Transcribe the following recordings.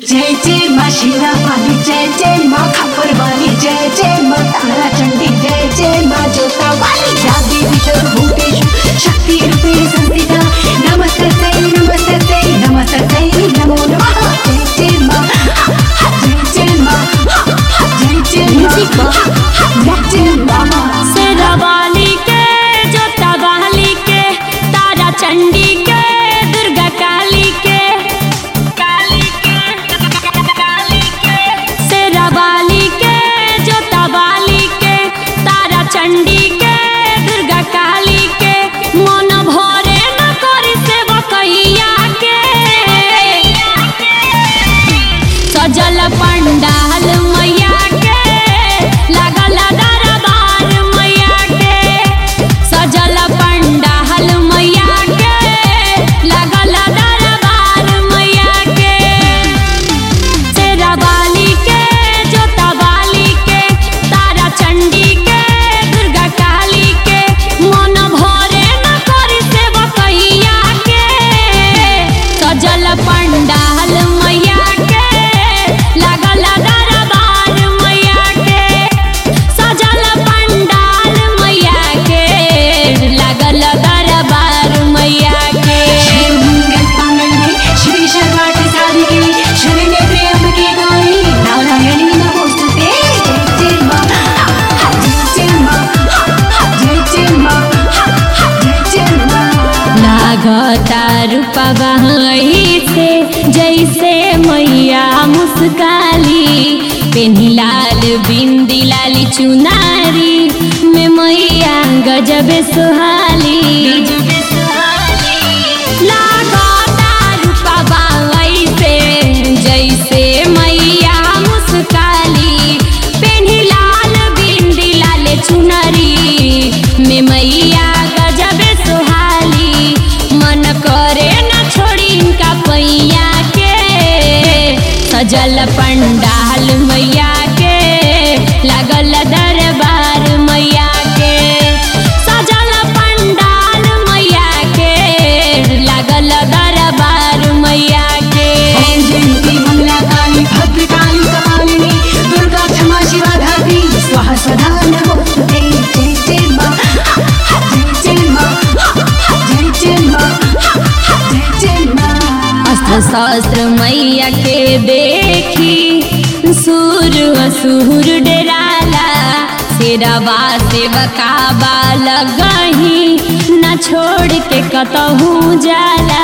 जय जय माँ शीला वाली जय जय माँ खबर वाली जय जय माँ तारा चंडी जय जय माँ जोता वाली या देवी सर्वभूतेषु शक्ति रूपे संस्थिता नमस्ते नमस्ते नमस्ते नमो नमः जय जय माँ हा, हा, जय जय माँ हा, हा, जय जय माँ Music हा, हा, जय जय माँ शेरावाली के जोता वाली के तारा चंडी के दुर्गा काली के काली के काली के शेरावाली के जोता वाली के तारा चंडी के दुर्गा काली के मन भरे न करी सेवा कैया के सजल पंडाल मैया के लागल दरबार मैया के सजल पंडाल मैया के लागल दरबार मैया के शेरावाली के जोतावाली के तारा चंडी के दुर्गा काली के मन भरे न करी सेवा कैया के सजल पंडाल मैया के लागल दरबार मैया के सजल पंडाल मैया के लागल दरबार मैया के श्री मंगल पांगल्ये श्री सर्वार्थ साधिके शरण्ये त्र्यंबके गौरी नारायणी नमोस्तुते जय जय माँ हा, हा, जय जय माँ हा, हा, जय जय माँ हा, हा, जय जय माँ लागता रूपा से जैसे मैया मुस्काली पेनी लाल बिंदी लाली चुनारी में मैया गजब सुहाली लागता रूपा से जैसे मैया मुस्काली पेनी लाल बिंदी लाल चुनरी में मैया गजब सुहाली मन करे न छोड़ी इनका पैया के सजल पंडाल मैया के लागल दरबार मैया के सजल पंडाल मैया के लागल दरबार मैया के ओम जयंती मंगला काली भद्रकाली कपालिनी दुर्गा क्षमा शिवा धात्री स्वाहा स्वधा नमोस्तुते जय जय माँ हा, हा, जय जय माँ हा, हा, जय जय माँ हा, हा, जय जय माँ अस्त्र शस्त्र मैया के देखी सूर असुर डराला शेरवा सेवका बाल गही न छोड़ के कतहूँ जाला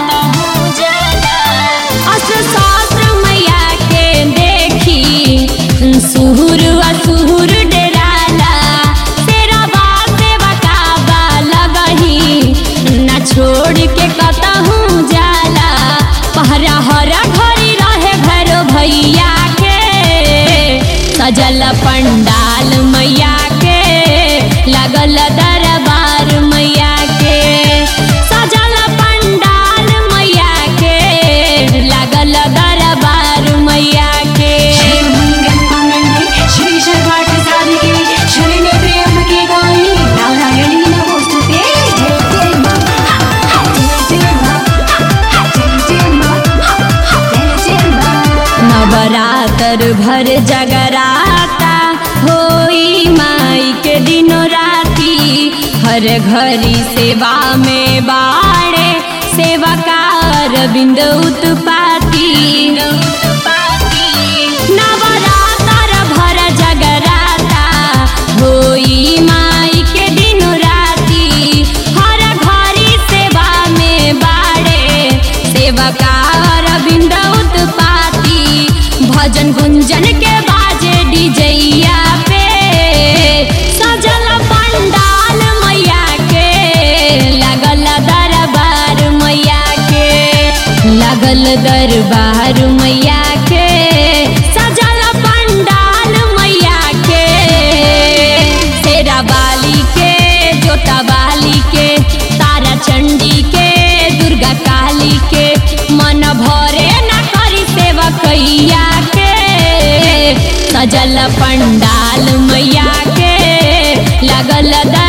अस्त्र शस्त्र मैया के देखी सुहुर असुर डराला शेरवा सेवका बाल गही न छोड़ के कतहूँ जाला पहरा हरा घड़ी रहे भैरो भैया के सजल पंडाल मैया के लगल दरबार मैया के सजल पंडाल मैया के लागल दरबार मैया के श्री मंगल पांगल्ये श्री सर्वार्थ साधिके शरण्ये त्र्यंबके गौरी नारायणी नमोस्तुते जय जय माँ हा, हा, जय जय माँ हा, हा, जय जय माँ हा, हा, जय जय माँ नवरात्र भर जगराता होई माई के दिनों राती हर घड़ी सेवा में बाड़े सेवकार बिंद उत्पाती नवरात्र भर जगराता होई माई के दिनों राती हर घड़ी सेवा में बाड़े सेवकार बिंद उत्पाती भजन गुंजन के बाजे डीजैया पे सजल पंडाल मैया के लगल दरबार मैया के लगल दरबार मैया के सजल पंडाल मैया के शेरा बाली के जोता बाली के तारा चंडी के दुर्गा काली के मन भरे न करी सेवा कैया के सजल पंडाल मैया के लगल